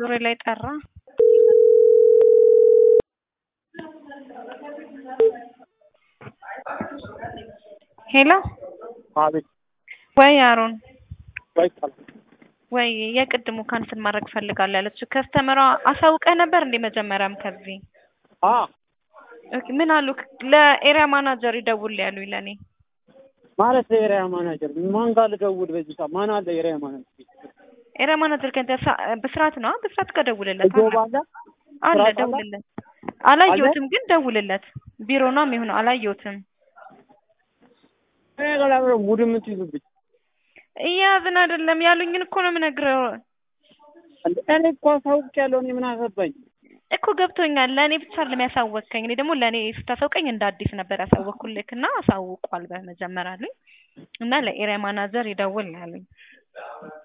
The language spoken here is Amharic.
ዙሪያ ላይ ጠራ። ሄሎ አቤት ወይ አሮን ወይ ቃል ወይ የቅድሙ ካንስል ማድረግ ፈልጋለሁ ያለችው ከስተመሯ አሳውቀህ ነበር እንዴ? መጀመሪያም ከዚህ አ ኦኬ፣ ምን አሉ? ለኤሪያ ማናጀር ይደውል ያሉኝ ለኔ ማለት የኤሪያ ማናጀር ማን ጋር ልደውል? በዚህ ሰዓት ማን አለ? የኤሪያ ማናጀር ኤሪያ ማናጀር ከንተ ብስራት ነው። ብስራት ጋር ደውልለት ጆብ አለ አለ ብስራት አለ? ደውልለት። አላየሁትም ግን ደውልለት። ቢሮ ነው የሚሆነው። አላየሁትም። እኔ ጋር ለምን ሙድ የምትይዙብኝ? እያዝን አይደለም ያሉኝን እኮ ነው የምነግረው እንደ እኔ እኮ አሳውቄያለሁ። እኔ ምን አገባኝ? እኮ ገብቶኛል። ለእኔ ብቻ አይደለም ያሳወቅከኝ። እኔ ደግሞ ለእኔ ስታሳውቀኝ እንደ አዲስ ነበር ያሳወቅኩልክ እና አሳውቋል በመጀመሪያ አሉኝ እና ለኤሪያ ማናጀር ይደውል ነው ያሉኝ።